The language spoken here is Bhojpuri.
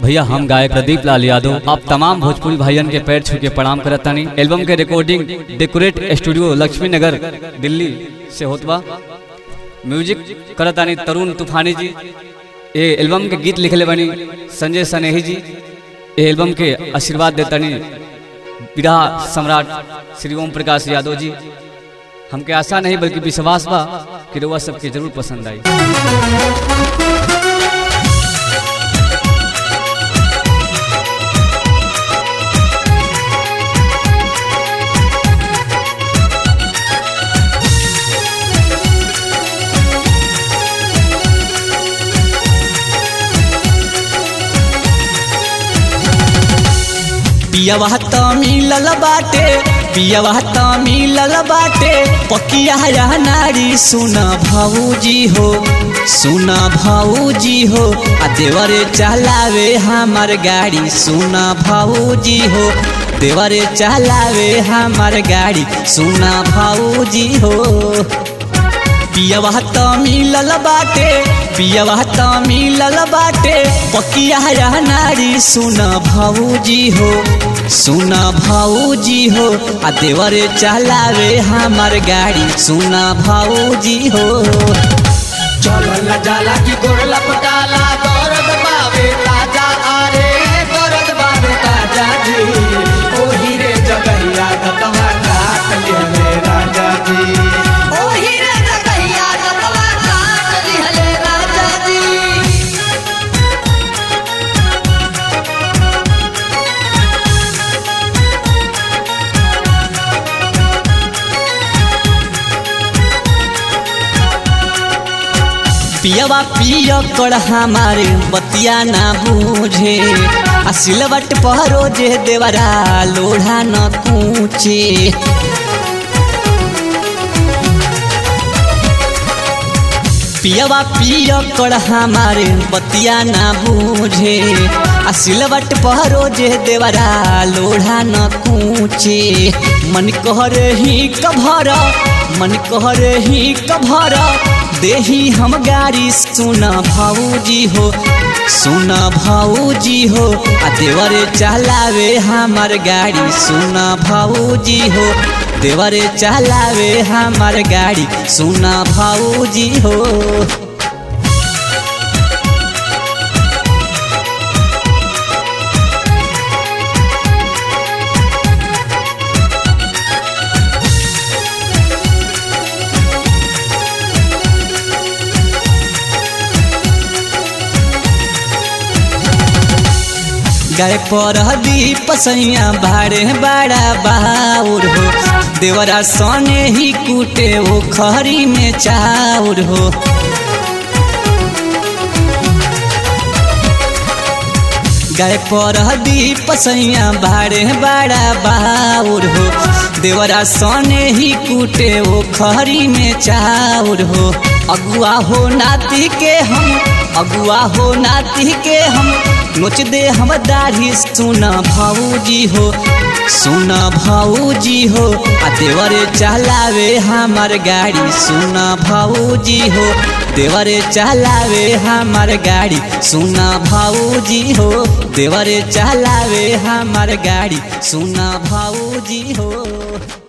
भैया हम गायक प्रदीप लाल यादव आप तमाम भोजपुरी भाइयन के पैर छू के प्रणाम करत तानी एल्बम के रिकॉर्डिंग डेकोरेट स्टूडियो लक्ष्मी नगर दिल्ली से होत बा म्यूजिक करत तानी तरुण तूफानी जी ये एल्बम के गीत लिखले बनी संजय सनेही जी ये एल्बम के आशीर्वाद देतानी विधा सम्राट श्री ओम प्रकाश यादव जी हमके आशा नहीं बल्कि विश्वास बा कि रउआ सबके जरूर पसंद आई पियवा त मिलल बाटे पियवा त मिलल बाटे पकिया या नारी सुन भाऊजी हो सुन भाऊजी हो आ देवरे चलावे हमार गाड़ी सुन भाऊजी हो देवरे चलावे हमार गाड़ी सुन भाऊजी हो पियवा त मिलल बाटे पियवा त मिलल बाटे पकिया या नारी सुन भाऊजी हो सुन भाऊजी हो आ देवरे चलावे हमार गाड़ी सुन भाऊजी हो चलल जाला की गोरला पटाला दर्द बावे ताजा आरे दर्द बावे ताजा जी ओही रे जगैया दतवा काट लिहले राजा जी ओही रे जगैया दतवा काट लिहले राजा जी पियवा पिय कर हमारे बतिया ना बूझे आ सिलवट पहरो जे देवरा लोढ़ा न कूचे पियवा पिय कर हमारे बतिया ना बूझे आ सिलवट पहरो जे देवरा लोढ़ा न कूचे मन कहर ही कभर मन कहर ही कभर देही हम गाड़ी सुन भाऊजी हो सुन भाऊजी हो आ देवरे चलावे हमार गाड़ी सुन भाऊजी हो देवरे चलावे हमार गाड़ी सुन भाऊजी हो गाय पर दीप सैया भाड़े बड़ा बाउर हो देवरा सने ही कूटे वो खरी में चाउर हो गाय पर दीप सैया भाड़े बड़ा बाउर हो देवरा सने ही कूटे वो खरी में चाउर हो अगुआ हो नाती के हम अगुआ हो नाती के हम नोच दे हम दाढ़ी सुन भाऊजी हो सुन भाऊजी हो आ देवरे चलावे हमार गाड़ी सुन भाऊजी हो देवरे चलावे हमार गाड़ी सुन भाऊजी हो देवरे चलावे हमार गाड़ी सुन भाऊजी हो